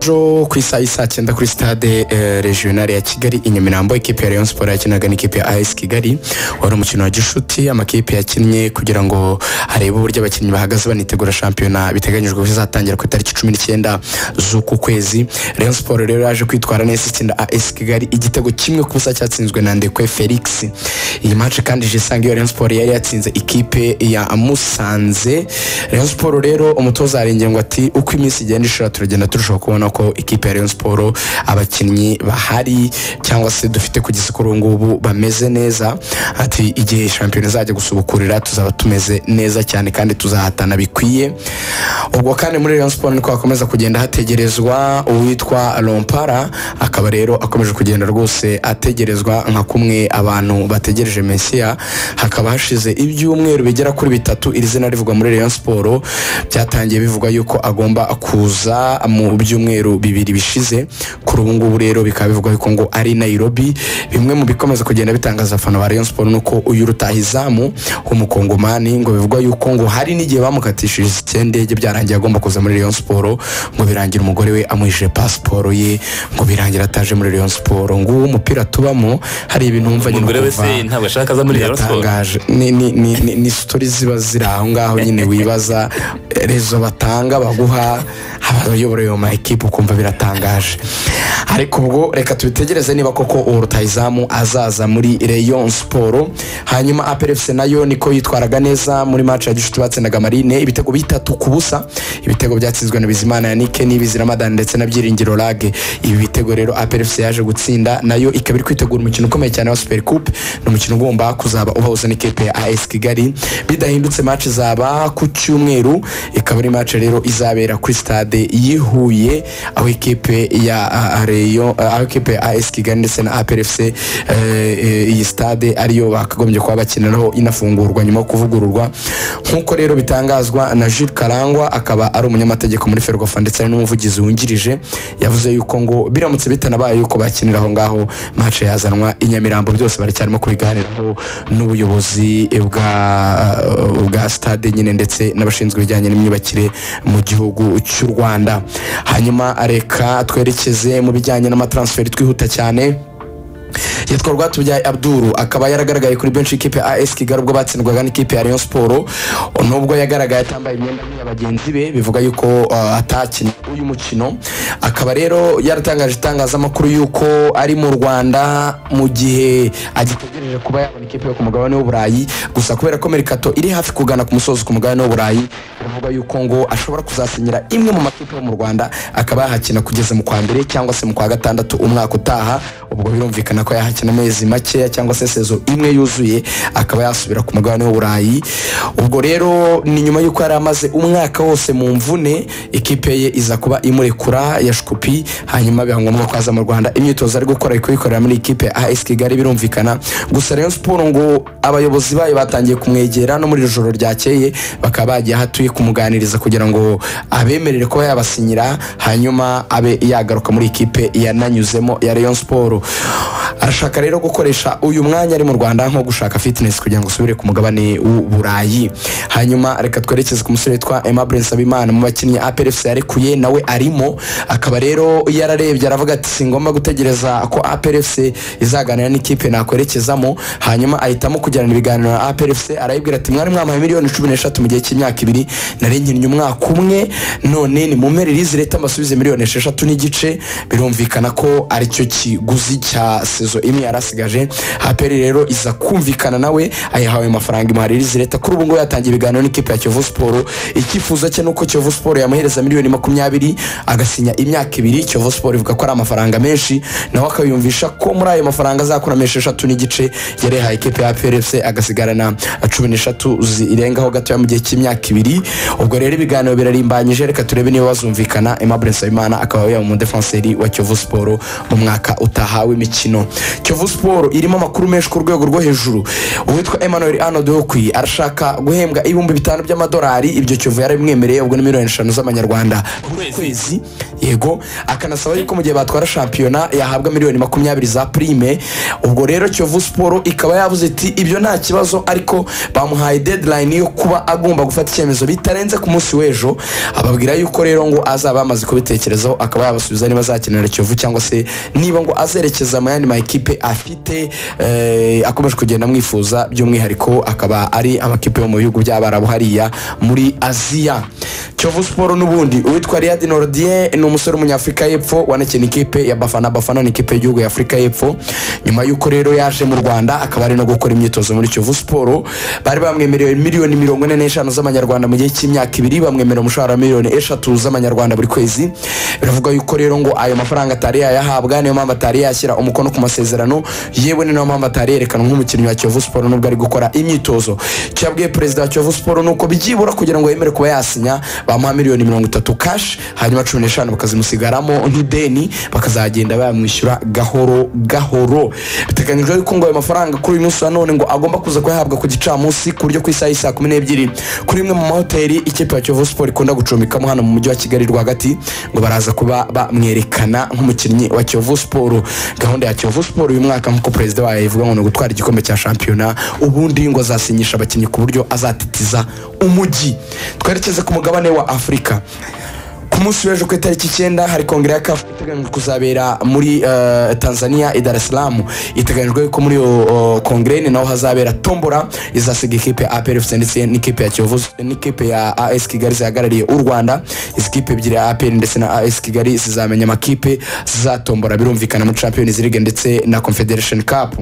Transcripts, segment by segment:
ejo ku isaha y'i saa cyenda kuri stade regionale ya kigali i nyamirambo ikipe ya rayon sport yakinaga n'ikipe ya as kigali wari umukino wa gishuti amakipe yakinnye kugira ngo arebe uburyo abakinnyi bahagaze banitegura shampiyona biteganyijwe ko izatangira ku itariki cumi n'icyenda z'uku kwezi rayon sport rero yaje kwitwara neza itsinda as kigali igitego kimwe ku busa cyatsinzwe na ndekwe felix iyi match kandi jisanga iyo rayon sport yari yatsinze ikipe ya musanze rayon sport rero umutoza yarengeye ngo ati uko iminsi igenda ishira turagenda turushaho kubona ko ikipe ya rayon sport abakinnyi bahari cyangwa se dufite kugeza kuri ubu ngubu bameze neza ati igihe shampiyona izajya gusubukurira tuzaba tumeze neza cyane kandi tuzahatana bikwiye ubwo kandi muri rayon sport niko hakomeza kugenda hategerezwa uwitwa rompara akaba rero akomeje kugenda rwose ategerezwa nka kumwe abantu bategereje mesiya hakaba hashize ibyumweru bigera kuri bitatu iri zina rivugwa muri rayon sport byatangiye bivugwa yuko agomba kuza mu byumweru bibiri bishize kuri ubu ngubu rero bikaba bivugwa yuko ngo ari Nairobi bimwe mu bikomeza kugenda bitangaza abafana ba Rayon Sport nuko uyu rutahizamu w'umukongomani ngo bivugwa yuko ngo hari n'igihe bamukatishije icyendege byarangiye agomba kuza muri Rayon Sport ngo birangira umugore we amwishyuje pasiporo ye ngo birangira ataje muri Rayon Sport nguwo umupira tubamo hari ibintu wumva nyine umugore wese ukumva ntabwo ashaka aza muri rayon sport biratangaje ni ni ni ni, ni sitori ziba ziri aho ngaho nyine wibaza rezo batanga baguha abayobora iyo mayikipe ukumva biratangaje ariko ubwo reka tubitegereze niba koko uwo rutayizamu azaza muri rayon siporo hanyuma aperefuse nayo niko yitwaraga neza muri match ya gishuti batsindaga marine ibitego bitatu ku busa ibitego byatsinzwe na bizimana ya nike n'ibizira madani ndetse na byiringiro rage ibi bitego rero aperefuse yaje gutsinda nayo ikaba iri kwitegura umukino ukomeye cyane wa super coupe ni umukino ugomba kuzaba ubahuza n'ikipe ya as kigali bidahindutse match izaba ku cyumweru ikaba ari match rero izabera kuri stade yihuye aho ikipe ya a- a- Rayon- aho ikipe ya as kigali ndetse na aprfc eh, eh, iyi stade ariyo bakagombye kuba bakiniraho inafungurwa nyuma yo kuvugururwa nk'uko rero bitangazwa na jules karangwa akaba ari umunyamategeko muri ferwafa ndetse ari n'umuvugizi wungirije yavuze yuko ngo biramutse bitanabaye yuko bakinira aho ngaho match yazanwa i nyamirambo byose baracyarimo kubiganiraho n'ubuyobozi bwa bwa stade nyine ndetse n'abashinzwe ibijyanye n'imyubakire mu gihugu cy'u rwanda hanyuma reka twerekeze mu bijyanye n'amatransferi twihuta cyane yitwa rwatubyaye abduru akaba yaragaragaye kuri benshi ikipe ya as kigali ubwo batsindwaga n'ikipe ya rayon siporo nubwo yagaragaye atambaye imyenda nk'iya bagenzi be bivuga yuko uh, atakinnye uyu mukino akaba rero yaratangaje itangazamakuru yuko ari mu rwanda mu gihe agitegereje kuba yabona ikipe yo ku mugabane w'uburayi gusa kubera ko merikato iri hafi kugana ku musozi ku mugabane w'uburayi biravuga yuko ngo ashobora kuzasinyira imwe mu makipe yo mu rwanda akaba yahakina kugeza mu kwa mbere cyangwa se mu kwa gatandatu umwaka utaha ubwo birumvikana ko yahakina amezi makeya cyangwa se sezo imwe yuzuye akaba yasubira ku mugabane w'uburayi ubwo rero ni nyuma y'uko yari amaze umwaka wose mu mvune ikipe ye iza kuba imurekura ya shkupi hanyuma biba ngombwa ko aza mu rwanda imyitozo ari gukora ari kuyikorera muri ikipe ya as kigali birumvikana gusa rayon siporo ngo abayobozi bayo batangiye kumwegera no muri iri joro ryakeye bakaba bagiye aho atuye kumuganiriza kugira ngo abemerere kuba yabasinyira hanyuma abe yagaruka muri ikipe yananyuzemo ya rayon siporo arashaka rero gukoresha uyu mwanya ari mu rwanda nko gushaka fitness kugira ngo usubire ku mugabane w'uburayi hanyuma reka twerekeze ku musore witwa aimable nsabimana mu bakinnyi aprfc yarekuye nawe arimo akaba rero yararebye aravuga ati singomba gutegereza ko aprfc izaganira n'ikipe nakwerekezamo hanyuma ahitamo kujyana ibiganiro na aprfc arayibwira ati mwari mwampaye miliyoni cumi n'eshatu mu gihe cy'imyaka ibiri narengeranye umwaka umwe none nimumere rizi leta mbasubize miliyoni esheshatu n'igice birumvikana ko aricyo kiguzi cya sezo imwe yarasigaje haperi rero iza kumvikana nawe ayihawe amafaranga imuhaririza leta kuri ubu ngubu yatangiye ibiganiro n'ikipe ya kiyovu siporo icyifuzo cye nuko kiyovu siporo yamuhereza miliyoni makumyabiri agasinya imyaka ibiri kiyovu siporo ivuga ko ari amafaranga menshi nawe akayumvisha ko muri ayo mafaranga azakuramo esheshatu n'igice yari yahaye ikipe ya prfc agasigarana cumi n'eshatu zirengaho gatoya mu gihe cy'imyaka ibiri ubwo rero ibiganiro birarimbanyije reka turebe niba bazumvikana aimable nsabimana akaba yaba umudefenseri wa kiyovu siporo mu mwaka utaha w'imikino kiyovu siporo irimo amakuru menshi ku rwego rwo hejuru uwitwa emmanuel arnold wokwi arashaka guhembwa ibihumbi bitanu by'amadolari ibyo kiyovu yarabimwemereye ubwo ni miliyoni eshanu z'amanyarwanda buri kwezi yego akanasaba yuko mu gihe batwara shampiyona yahabwa miliyoni makumyabiri za prime ubwo rero kiyovu siporo ikaba yavuze iti ibyo nta kibazo ariko bamuhaye deadline yo kuba agomba gufata icyemezo bitarenze ku munsi w'ejo ababwira yuko rero ngo azaba yamaze kubitekerezaho akaba yabasubiza niba azakenera kiyovu cyangwa se niba ngo azerekeza mu yandi makipe afite eh, akomeje kugenda amwifuza by'umwihariko akaba ari amakipe yo mu bihugu by'abarabu hariya muri aziya kiyovu siporo n'ubundi uwitwa riyadi norodie ni umusore w'umunyafurika y'epfo wanakina ikipe ya bafana bafana ni ikipe y'igihugu ya afurika y'epfo nyuma y'uko rero yaje mu rwanda akaba ari no gukora imyitozo muri kiyovu siporo bari bamwemereye miliyoni mirongo ine n'eshanu z'amanyarwanda mu gihe cy'imyaka ibiri bamwemerera umushahara wa miliyoni eshatu z'amanyarwanda buri kwezi biravuga yuko rero ngo ayo mafaranga atari yayahabwa niyo mpamvu atari yashyira umukono ku masezerano yewe ni nayo mpamvu atari yerekanwa nk'umukinnyi wa kiyovu siporo n'ubwo ari gukora imyitozo icyo yabwiye perezida wa kiyovu siporo ni uko byibura kugira ngo yemere kuba yasinya bamuha miliyoni mirongo itatu kashi hanyuma cumi n'eshanu bakazimusigaramo nk'ideni bakazagenda bayamwishyura gahoro gahoro biteganyijwe yuko ngo ayo mafaranga kuri uyu munsi wa none ngo agomba kuza kuyahabwa ku gicamunsi ku buryo ku isaha y'isaa kumi n'ebyiri kuri imwe mu mahoteli ikipe ya kiyovu siporo ikunda gucumbikamo hano mu mujyi wa kigali rwagati ngo baraza kuba bamwerekana nk'umukinnyi wa kiyovu siporo gahunda ya kiyovu siporo uyu mwaka nk'uko perezida wayo ivuga ngo ni ugutwara igikombe cya shampiyona ubundi ngo azasinyisha abakinnyi ku buryo azatitiza umujyi twerekeze ku mugabane wa afurika ku munsi w'ejo ku itariki icyenda hari kongere ya kafu iteganyijwe kuzabera muri eh, tanzania i dar es salaam iteganyijwe ko muri iyo eh, kongere ni naho hazabera tombora izasiga ikipe ya apr fc ndetse n'ikipe ya kiyovu n'ikipe ya as kigali zihagarariye u rwanda izi kipe ebyiri ya apr ndetse na as kigali zizamenya amakipe zizatombora birumvikana muri champions league ndetse na confederation cup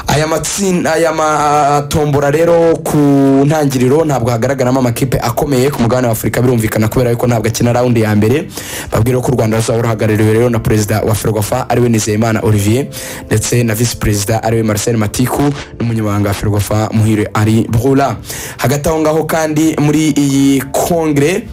aya matsinda aya matombora rero ku ntangiriro ntabwo hagaragaramo amakipe akomeye ku mugabane wa afurika birumvikana kubera yuko ntabwo akina rawundi ya mbere babwira ko u rwanda ruzaba ruhagarariwe rero na perezida wa ferwafa ariwe nizeyimana olivier ndetse na visi perezida ariwe marcel matiku n'umunyamabanga wa ferwafa muhire ari brula hagati aho ngaho kandi muri iyi kongere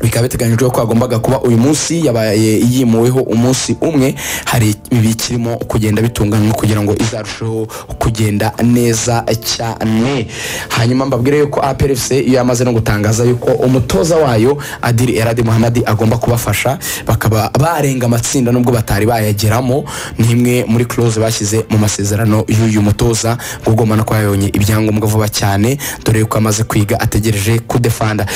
bikaba biteganyijwe ko hagombaga kuba uyu munsi yabaye yimuweho umunsi umwe hari ibikirimo kugenda bitunganywa kugira ngo izarusheho kugenda neza cyane hanyuma mbabwire yuko APRFC iyo yamaze no gutangaza yuko umutoza wayo Adil Eradi Muhammad agomba kubafasha bakaba barenga amatsinda nubwo batari bayageramo ni imwe muri close bashyize mu masezerano y'uyu mutoza ngo ugomba no kuba yabonye ibyangombwa vuba cyane dore yuko amaze kwiga ategereje kudefanda